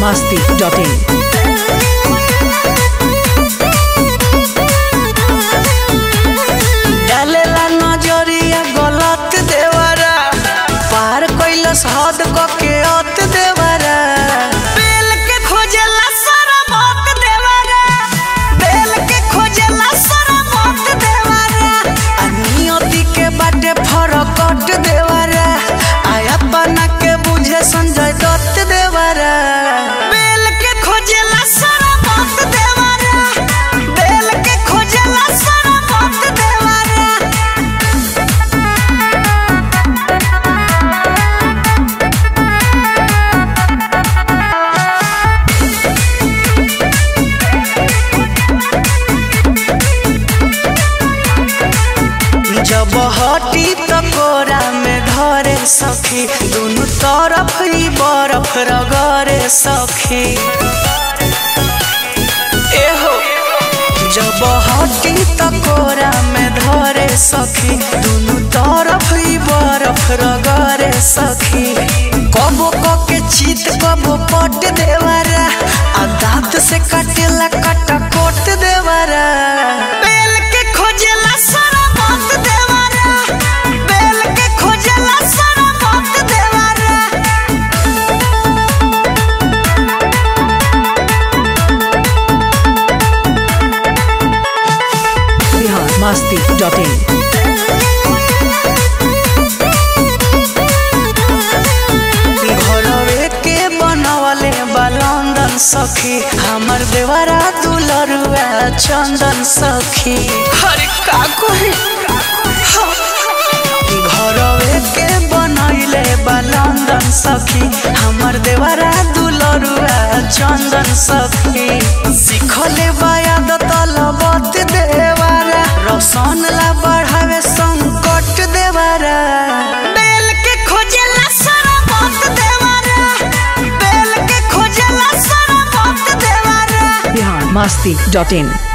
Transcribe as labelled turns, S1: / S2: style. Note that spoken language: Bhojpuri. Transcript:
S1: masti.in.
S2: डालेला नजरिया गलत देवरा पार कैलस हद के अत देवरा बेल के खोजेला सारा मत देवरा बेल के खोजेला सारा मत देवरा आ नियति के बाटे फरकट देवरा आया बना के बुझे संजय दत्त देवरा बेल के खोजेला सारा मत देवरा बेल के खोजेला सारा मत देवरा जब हटी त कोरा में धरे सखी दुनु तरफ ही बरफ रगरे सखी एहो जब हटी त कोरा में धरे सखी दुनु तरफ ही बरफ रगरे सखी कबो क के चीत कबो पट देवरा आ दांत से कटेला कटा कोट देवरा बेल के खोजेला सारा मत देवरा बेल के खोजेला सारा मत देवरा
S1: Bihar masti.in.
S2: घरवे के बनवले बलंदन सखी हमर देवरा दुलरुआ चंदन सखी हरे का कोई घरवे के बनैले बलंदन सखी हमर देवरा दुलरुआ चंदन सखी सिखले बायाद तलबत देवरा रसन ला बढ़ावे संकट देवरा बेल के खोजेला सारा मत देवरा बेल के खोजेला सारा मत देवरा
S1: Bihar masti.in.